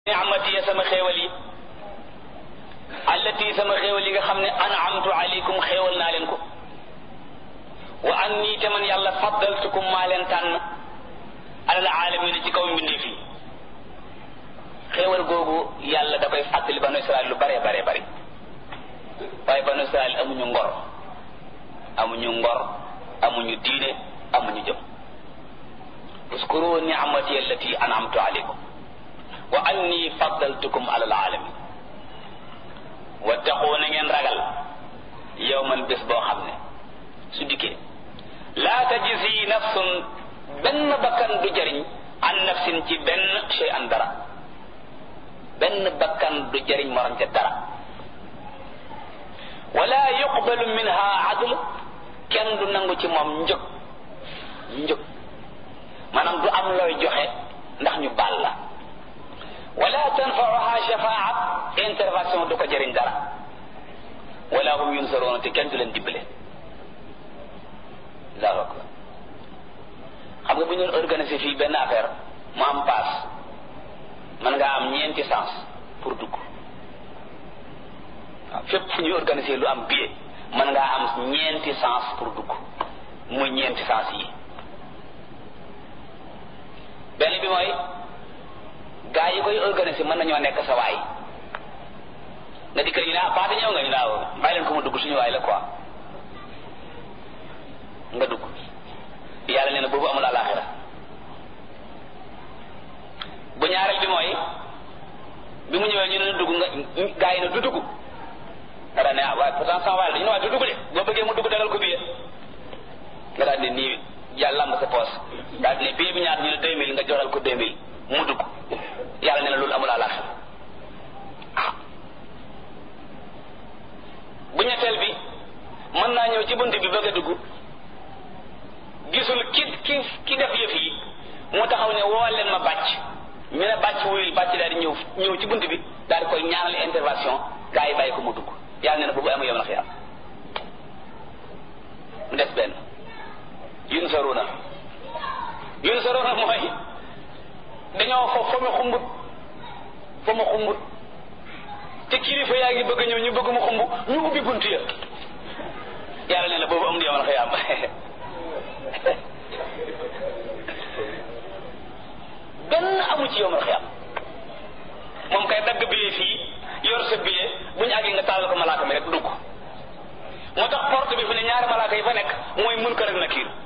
ni'mati sama xéewal yi allati sama xéewal yi nga xam ne an'amtu alaykum xéewal naa leen ko wa anni te man yàlla faddaltukum maa leen tànn alal aalamiina ci kaw mbindeef yi xéewal googu yàlla da koy fàttali banu Israel lu bare bare bari waaye banu Israel amuñu ngor amuñu ngor amuñu diine amuñu jëm uskuru ni'mati allati an'amtu alaykum wa anni faddaltukum alal alamin wattaqu na ngeen ragal yawman bés boo xam ne su dikkee laa tajzi nafsun benn bakkan du jëriñ an nafsin ci benn shay an dara benn bakkan du jëriñ morom ca dara wala yuqbalu minha adl kenn du nangu ci moom njëg njëg maanaam du am looy joxe ndax ñu baal la wala tanfauha shafaat intervention du ko jëriñ dara wala hum yunsaroona te kenn du leen dimbale allahu akbar xam nga bu ñu organisé fii benn affaire mu am paas mën ngaa am ñeenti sens pour dugg waaw fépp fu ñuy organisé lu am billet mën ngaa am ñeenti sens pour dugg muy ñeenti sens yi benn bi mooy gaa yi koy organisé mën nañoo nekk sa waay nga di kër ñu ne ah paate ñëw nga ñu naaw bàyyi leen ko mu dugg suñu waay la quoi nga dugg yàlla nee na boobu amul àllaaxira bu ñaareel bi mooy bi mu ñëwee ñu ne dugg nga gaa yi ne du dugg nga daal ne ah waaye pourtant sama waay la dañu ne waaye du dugg de boo bëggee mu dugg dagal ko billet nga daal ne nii yàlla lamb sa poos daal ne billet bi ñaata ñu ne deux mille nga joxal ko deux mille mu dugg yàlla nee na loolu amul àllaaxira ah bu ñetteel bi mën naa ñëw ci bunt bi bëgg a dugg gisul ki ki ki def yëf yi mu taxaw ne woo leen ma bàcc ñu ne bàcc wuyul bàcc daal di ñëw ñëw ci bunt bi daal di koy ñaanal intervention gaa yi bàyyi ko mu dugg yàlla nee na boobu amu yom na xiyam mu des benn yun saruna yun saruna mooy dañoo fo fa mu xumbut fa mu xumbut te kilifa yaa ngi bëgg ñëw ñu bëgg mu xumb ñu ubbi bunt ya yàlla nee na boobu am na yomal xiyam benn amu ci yomal xiyam moom kay dagg billet fii yor sa billet bu ñu àggee nga tàllal ko malaaka mi rek dugg moo tax porte bi fi ne ñaari malaaka yi fa nekk mooy munkar ak nakiir